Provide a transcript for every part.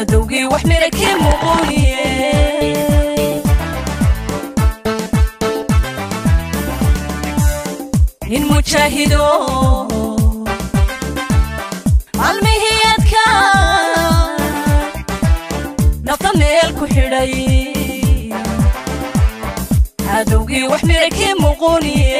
cadowgii wax mira kii muquuniye nin mujaahido maalmihii adka nafta meel ku xidhay cadowgii wax mira kii muquuniye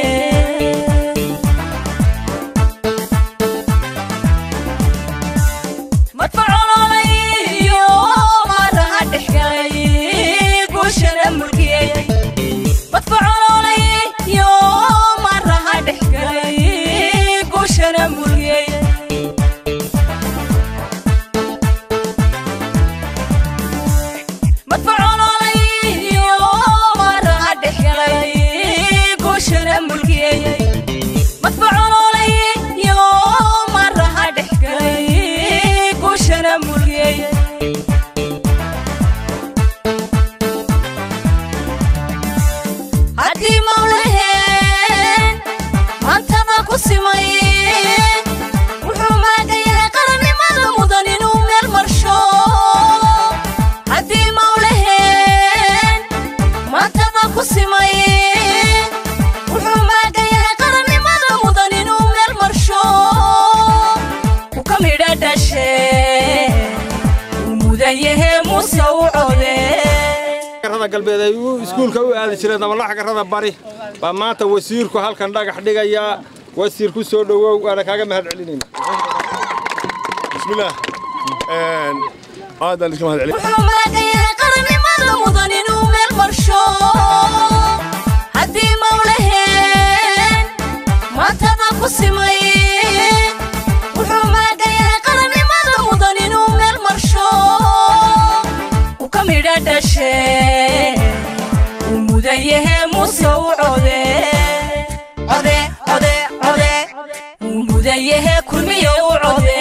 madfacololayo maaraha dhexgalay guushana mulkiyey madfacololayo maaraha dhexgalay guushana mulkiyey madfacololayo maaraha dhexgalay guushana mulkiyey madfacololayo maaraha dhexgalay guushana mulkiyey haddii mawlaheen maantada ku simay wuxuu maagayahay qarannimada mudan inuu meel marsho haddii mawlaheen maantada ku simay wuxuu maagayahay qarannimada mudan inuu meel marsho ku ka midha dhashe uu mudan yahe muse u code garada galbeed ay u iskuulka u aadi jireen dabalaxa garada bari baa maanta wasiirku halkan dhagax dhigayaa wasiir ku soo dhowow waana kaaga mahad celinayna bismillaah aad baan iska mahad celin wuxuu maagayahay qarannimada mudan inuu meel marsho haddii mawlaheen maantada ku simay wuxuu maagayahay qarannimada mudan inuu meel marsho u ka midha dhashe uu mudan yahe muse u code code code code uu mudan yahe kulmiya u code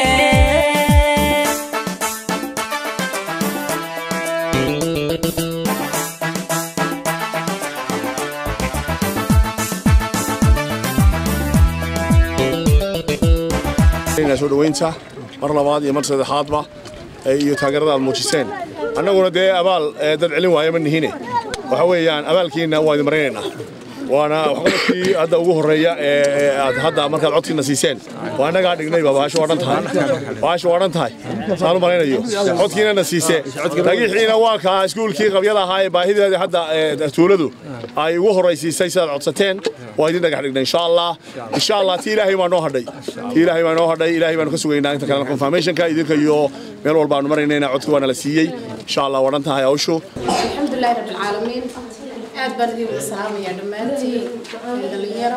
soo dhoweynta mar labaad iyo mar saddexaadba eh, iyo taageerada aad muujiseen annaguna dee abaal eh, dad celin waaya ma nihine waxa weeyaan abaalkiina waa idin maraynaynaa waana waxqabadkii hadda ugu horreeya ee ee aad hadda markaad codkiina siiseen waa annagaa dhignayba baasho waa dhan tahay baasho waa dhan tahay saan u malaynayo codkiinana siise dhagixiina waa kaa iskuulkii qabyada ahaa ee baahideeda hadda ee, tuuladu ay ugu horraysiisay sidaad codsateen waa idin dhagax dhignay insha allah insha allah ti ilaahay baa noo hadhay ti ilaahay baa noo hadhay ilaahay baanu ka sugaynaa inta kalena confirmationka idinka iyo meel walba aanu maraynayna codki waana la siiyey insha allah waa dhan tahay hawshu الحمد لله رب العالمين aad baan idin wada salaamayaa dhammaantiin dhalinyaro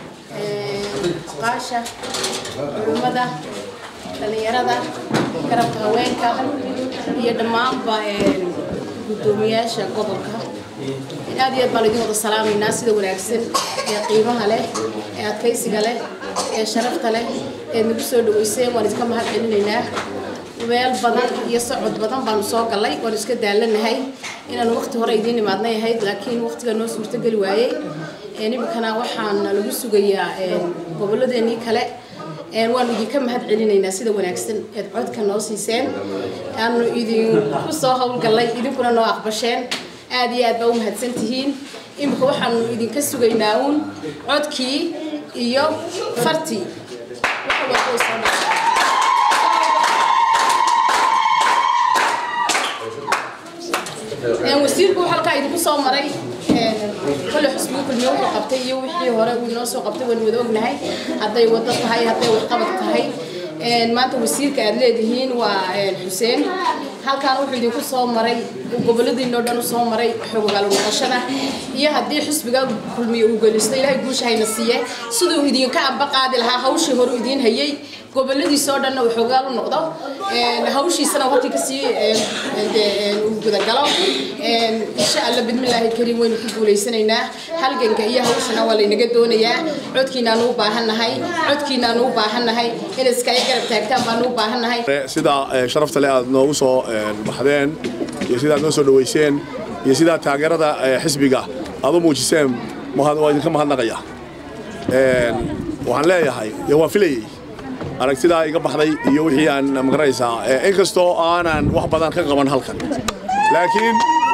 qaasha culimmada dhalinyarada garabka haweenka iyo dhammaanba guddoomiyaasha gobolka aad iyo aad baan idin wada salaamaynaa sida wanaagsan ee qiimaha leh ee adkaysiga leh ee sharafta leh ee nagu soo dhaweyseen waan idinka mahad celinaynaa meel badan iyo socod badan baanu soo galay waanu iska daalanahay inaanu waqti hore idiin imaadnay ahayd laakiin waqtiga noo suurtogeli waayey iminkana waxaana lagu sugayaa gobolladeenii kale waanu idinka mahad celinaynaa sida wanaagsan eed codka noo siiseen aanu idinku soo howlgallay idinkuna noo aqbasheen aad iyo aad baa u mahadsan tihiin iminka waxaanu idinka sugaynaa uun codkii iyo fartii wax walba way soo dhacay wasiirku wuxuu halkaa idinku soo maray kole xusbiga kulmiye wuxuu qabtay iyo wixii hore uu inoo soo qabtay waan wada ognahay hadday wado tahay hadday waxqabad tahay maanta wasiirka aad leedihiin waa xuseen halkaan wuxuu idinku soo maray goboladiinoo dhan u soo maray xogogaal noqoshada iyo haddii xusbiga kulmiye uu gelisto ilaahay guusha hayna siiye siduu idinka amba qaadi lahaa hawshii hore idiin hayay goboladiisoo dhanna uu xogaal u noqdo hawshiisana uu halkii kasii uu gudagalo insha alla bidmillaahi kariim waynu ku guulaysanaynaa halganka iyo hawshana waa laynaga doonayaa codkiinaanu u baahannahay codkiinaanu u baahannahay inaad iskaga garab taagtaan baanu u baahannahay sida sharafta leh aad noogu soo baxdeen iyo sida aad noo soo dhaweyseen iyo sidaa taageerada xisbiga aad u muujiseen waa idinka mahadnaqaya waxaan leeyahay dee waan filayey aragtidaa iga baxday iyo wixii aan magaraysaa inkastoo aanan wax badan ka qaban halkan laakiin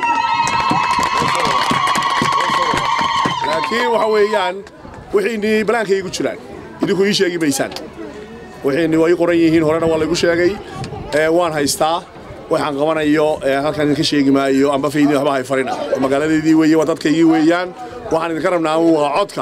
laakiin waxa weeyaan wixiinii balaanka igu jiraan idinku ii sheegi maysaan wixiinii waa ii qoran yihiin horena waa laygu sheegay waan haystaa waxaan qabanayo halkan idinka sheegi maayo amba faydin waxba hay farina magaaladeedii weeye waa dadkaygii weeyaan waxaan idinka rabnaa waa codka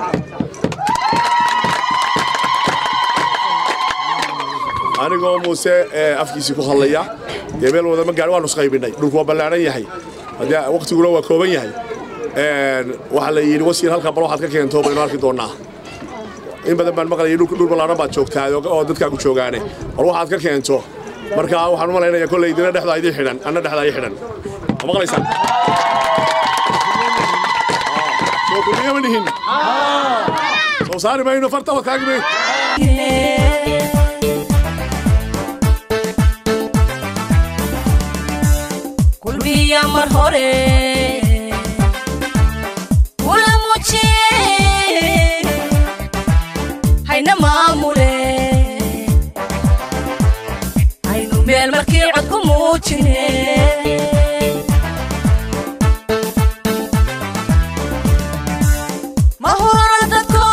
anigoo muuse afkiisii ku hadlaya dee meel wadama gaadhi waanu isqaybinay dhulku waa ballaaran yahay haddee waqtiguna waa kooban yahay waxaa la yidhi wasiir halkan bal waxaad ka keento baynu arki doonnaa in badan baan maqlayay dhul ballaaran baad joogtaa oo dadkaagu joogaane bal waxaad ka keento marka waxaan u malaynayaa kolley dina dhexdaa idin xidhan anna dhexdaa ii xidhan ma maqlaysaan soo kulmiye ma nihin soo saari mayno farta wa taagme kulmiya mar hore kula muujiye hayna maamule haynu meel markii cod ku muujine mahura dadko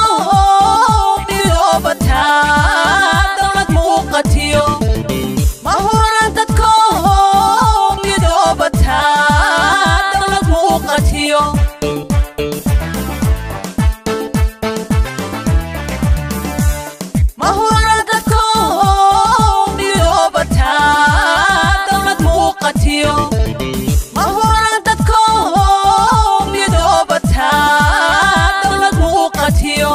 dhiloobataa dowlad muuqatiyo mahura dadko midoobataa dowlad muuqatiyo mahura dadko midoobataa dowlad muuqatiyo mahura dadko midoobataa dowlad muuqatiyo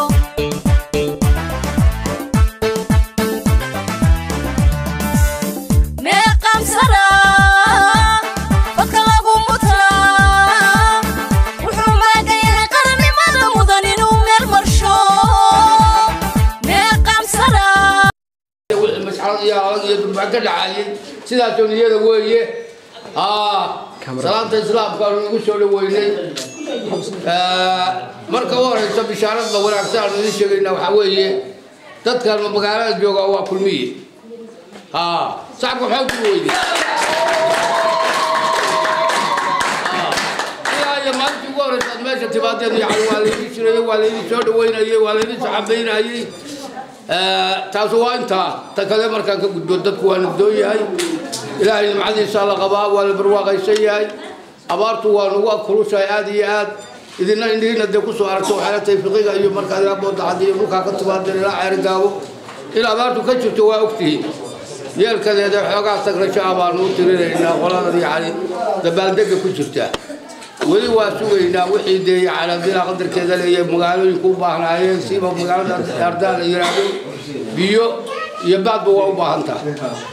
meeqamsana dadka lagu mutaa wuxuu maagan yahay qarannimada mudan inuu meel marsho meeqamsana wixii masxarad iyo alag iyo durbaan ka dhacaayay sidaasoo niyada weeye aa salaanta islaamka aanu igu soo dhaweynay marka u horeyso bishaarada wanaagsan aanu idin sheegayna waxaa weeye dadkan magaalada jooga waa kulmiye aa sacabka maxaa ku weyday ilaa iyo maalintii ugu horeysa aad meesha timaadeen yani waa laydin shirayey waa laydin soo dhaweynayey waa laydin saxabeynayey taas waa intaa ta kale markaan ka gudbo dadku waa nabdoon yahay ilaahay nimcadiisa la qabaa waa la barwaaqaysan yahay abaartu waa nagu kulushahay aad iyo aad idina indhihiina dee kusoo aragto waxaala tahay fiqiga iyo markaad ilaa boodacad iyo dhulkaa ka timaadeen ilaa ceerigaabo in abaartu ka jirto waa ogtihiin yeelkadeeda xoogaa tagrasho ah baanu u tirinaynaa qoladan yani dabaaldega ku jirta weli waa sugaynaa wixii dee yani haddii qadarkeeda leeyahay magaalooyinka u baahnaayeen siba magaalada ardaan la yiraahdo biyo iyo baadba waa u baahan tahay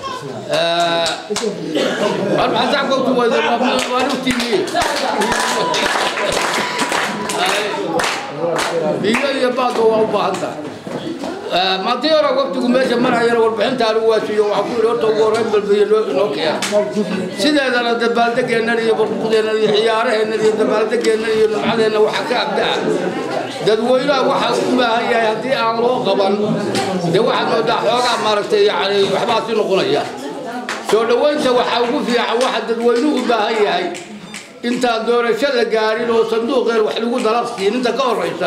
biyo iyo baadba waa u baahan tahay maantii hore waqtigu meesha marayana warbixinta anigu waa siiyo waxaa ku yidhi horta ugu horreyn balbiyo noo noo keena sideedana dabaaldegeennan iyo barquqdeennan iyo ciyaaraheennan iyo dabaaldegeennan iyo nimcadeenna waxaa ka abdaa dadweynaha waxaa u baahan yahay haddii aan loo qaban dee waxaad moodaa xoogaa maaragtay yani waxbaasi noqonaya soo dhoweynta waxaa ugu fiican waxa dadweynuhu u baahan yahay intaan doorasho la gaarin oo sanduuqeen wax lagu dalaqsiin inta ka horraysa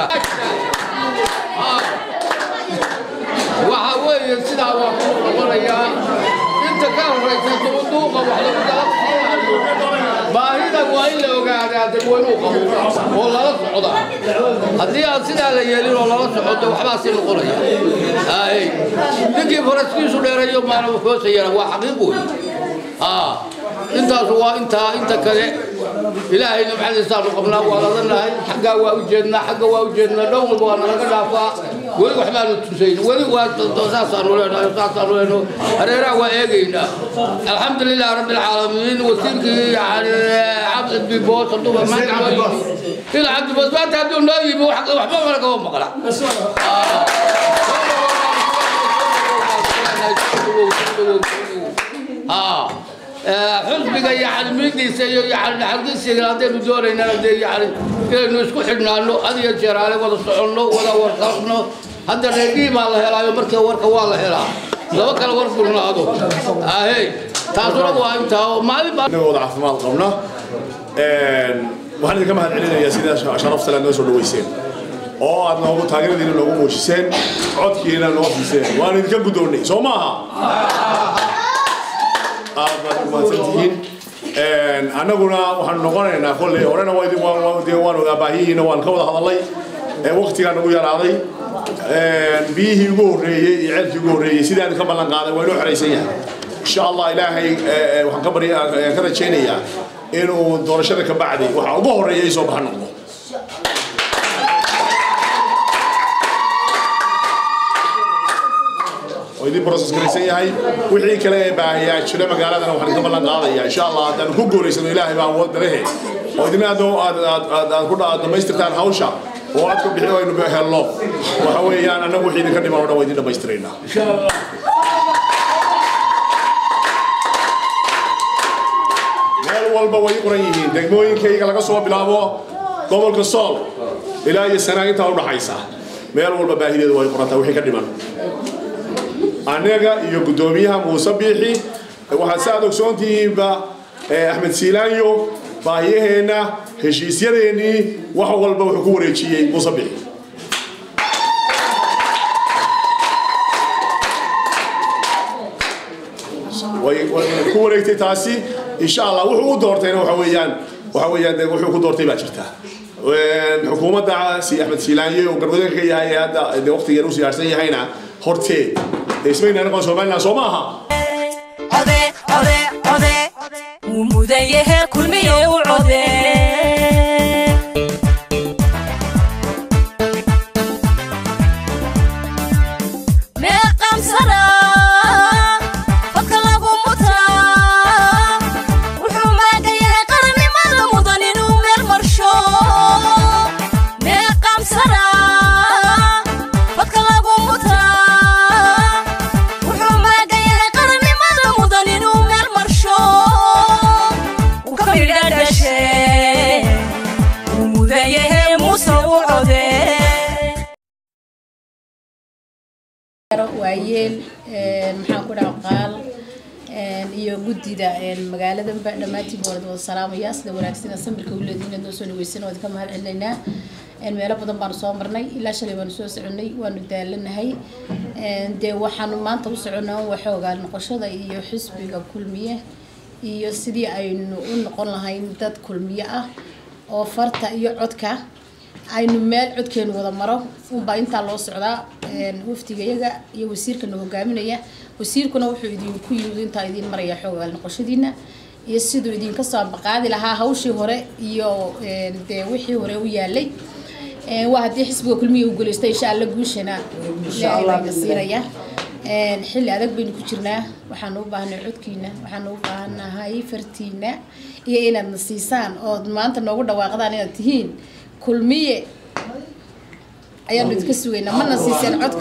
waxa weeye sidaa waa ku noqonayaa inta ka horraysa sanduuqa wax lagu dalaqsiinayo baahida waa in la ogaadaa dadweynuhu qabo oo lala socda haddii aan sidaa la yeelin oo lala socoto waxbaa sii noqonaya ay ninkii faraskiisu dheerayo maana hoosayana waa xaqiiq wey intaas waa intaa inta kale ilaahay nimcadiisaanu qabnaa waa ladanahay xaggaa waa u jeednaa xagga waa u jeednaa dhow walba waa nalaga dhaafaa weli waxbaanu tusayn weli waa saasaanu leenahay saasaanu leenahay hareeraha waa eegaynaa alxamdu lilah rabbi alcaalamiin wasiirkii yani cabdi biboos haduuba maanta waa yimi ila cabdi biboos maanta hadduu noo yimi waxba mana kama maqla xusbiga yani midiisa iyo yani naxariisiga haddaynu doonaynaa dee yani inaynu isku xidhnaano had iyo jeer aale wada soconno wada warqabno hadda reedhii baa la helaayo markii warka waa la helaa laba kala war furnaado ahey taasuna waa intaa oo maalin baa inagoo wada caafimaad qabna waxaan idinka mahad celinayaa sida sharafta le noo soo dhaweyseen oo aad noogu taageeradiina noogu muujiseen codkiina noo fiiseen waan idinka guddoonnay soo maaha aad baad umahadsan tihiin annaguna waxaanu noqonaynaa kolley horena waa idin waan waan- dee waan ogaa baahihiina waan ka wada hadalnay waqtigaa nagu yaraaday biyihii ugu horreeyey iyo ceelkii ugu horreeyey sidii aan ka ballan qaaday waa inoo xeraysan yahay insha allah ilaahay eh, waxaan ka barya eh, ka rajaynayaa inuu doorashada ka bacdi waxa ugu horreeya ay soo baxa noqdo oo idin process garaysan yahay wixii kale ee baahiyaa jira magaaladana waxaan ka ballan qaadayaa insha allah haddaan ku guulaysano ilaahay baa awood dalehe oo idina aad aad aad aad aad ku dha- aad dhammaystirtaan hawsha oo aad ka bixi aynu helno waxa weeyaan annagu wixii idinka dhiman oo dhan waa idin dhammaystiraynaa meel walba way qoran yihiin degmooyinkayga laga soo bilaabo gobolka sool ilaa iyo sanaa intaa udhaxaysa meel walba baahideedu way qorantaa wixii ka dhiman anaga iyo guddoomiyaha muuse biixi waxaad sa aad ogsoontihiinba eh, axmed siilaanyo baahiyaheenna heshiisyadeennii wax walba wuxuu ku wareejiyey muuse biixi way way ku wareegtay taasi insha allah wuxuu u doortayna waxa weeyaan waxa weeyaan dee wuxuu ku doortay baa jirta Een, xukuumadda si axmed siilaanye oo garwadeenka ka yahay ee hadda dee waqtigeena u siyaarsan yahayna horteed dee ismayna anagoon somaliland soo maaha ode ode ode wuu mudan yahe kulmiyo u code meeqamsana fadka lagu mutaa wuxuu maaga yahay qarannimada mudan inuu meel marsho meeqamsana fadka lagu mutaa wuxuu maaga yahay qarannimada mudan inuu meel marsho uu ka midha dhashe uu mudan yahay muuse u code waayeel maxaan ku dhaha qaal iyo guddida magaaladanba dhammaantiin baa wada salaamaya sida wanaagsan samirka u leediin inaad noo soo dhaweysan oo ka mahad celinaynaa meelo badan baanu soo marnay ilaa shalay baanu soo soconay waanu daalanahay dee waxaanu maanta u soconaa waxoogaa noqoshada iyo xisbiga kulmiye iyo sidii aynu u noqon lahayn dad kulmiye ah oo farta iyo codka aynu meel codkeenu wada maro unbaa intaa loo socdaa waftigayaga iyo wasiirkana hogaaminaya wasiirkuna wuxuu idinku yimid intaa idiin maraya xoogaal noqoshadiina iyo siduu idinka soo ambaqaadi lahaa hawshii hore iyo dee wixii hore u yaalay waa haddii xisbiga kulmiya u guulaysta insha alla guushana ilaahay baa ina siinaya xilli adag baynu ku jirnaa waxaanu u baahnay codkiina waxaanu u baahanahay fartiina iyo inaadna siisaan ood maanta noogu dhawaaqdaan inaad tihiin kulmiye ayaanu idinka sugaynaa mana siiseen codka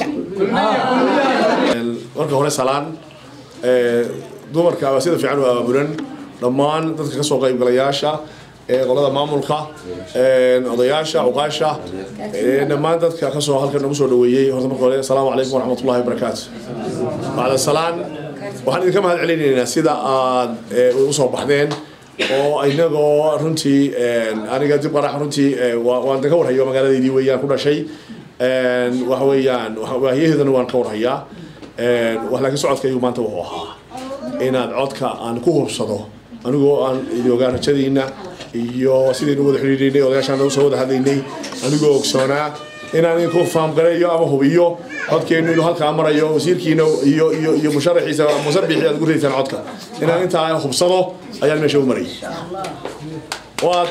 marka hore salaan ee, dumarka waa sida fiican u abaabulan dhammaan dadka kasoo qaybgalayaasha ee qolada maamulka ee, odayaasha cuqaasha ee, dhammaan dadka kasoo halkan nagu soo dhaweeyey horta marka hore asalaamu calaykum waraxmatullahi wabarakaatu bacda salaan waxaan idinka mahad celinaynaa sida aad ee, usoo baxdeen oo inagoo runtii een, aniga dib qarax runtii ee, waa- waan ka warhayo magaaladeydii weeyaan ku dhashay een, waxa weeyaan waxa- waahiyaheedana waan ka warhayaa een, wax laakiin socodkaygu maanta wuxuu ahaa inaad codka aan ku hubsado anigoo aan idin ogaa rajadiina iyo sidaynu wada xidhiidhaynay odayaashaan usoo wada hadlaynay anigoo ogsoonaa inaan idinku faamgareeyo ama hubiyo codkeennu inuu halkaa marayo wasiirkiina iyo iyo iyo musharaxiisa musabixi aad ugu ridaysaan codka inaan intaa hubsado ayaan meesha u marayay waad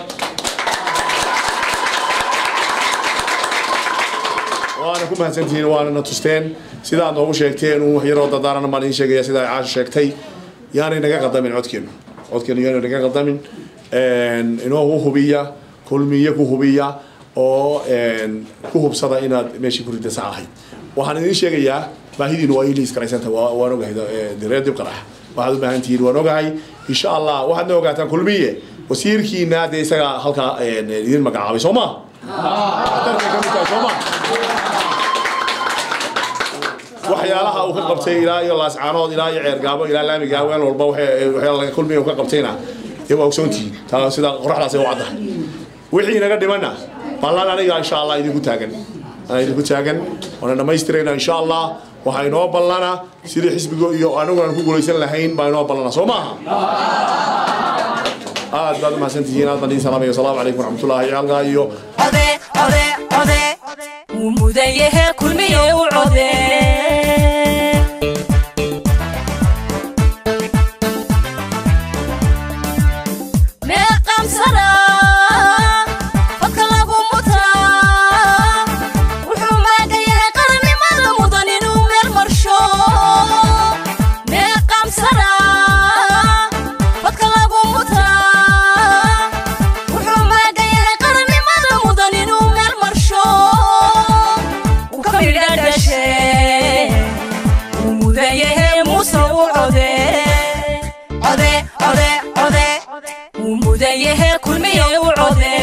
waana ku mahadsantihiin waana na tusteen sidaad noogu sheegteen un wax yaroo dadaarana baan idiin sheegaya sida ay caasha sheegtay yaanay naga qadamin codkeenu codkeenu yaanay naga qadamin een, inoo hubiya kulmiye ku hubiya oo een, ku hubsada inaad meeshii ku rida sax ahayd waxaan idiin sheegayaa baahidiinu waa iliis karaysanta waan ogahay ee, reer dib qarax waxaad u baahan tihiin waan ogahay insha allah waxaad na ogaataan kulmiye wasiirkiina dee isaga halkaa een, idin magacaabay soo ma Tartanka ka mid tahay, soo ma waxyaalaha uu ka qabtay ilaa iyo laascaanood ilaa iyo ceergaabo ilaa laamiga haween walba waxyaala laga kulmiya uu ka qabtayna dee waa ogsoontihiin taa sida qoraxdaas ay u caddahay wixii inaga dhimanna ballan aniga insha allah idinku taagan anaa idinku taagan waana dhammaystirayna insha allah waxaa inoo ballana sidii xisbiga iyo aniguna aan ku guulaysan lahayn baa inoo ballana soo maaha aad baad u mahadsantihiin aad baan idiin salaamaya asalaamu calaykum waraxmatullaahi halkaa iyo ode ode ode wuu mudan yahe kulmiye u code meeqamsana fadka lagu mutaa wuxuu maaga yahay qarannimada mudan inuu meel marsho meeqamsana fadka lagu mutaa wuxuu maaga yahay qarannimada mudan inuu meel marsho uu ka midha dhashe uu mudan yahay muuse u code code code code uu mudan yahay kulmiye u code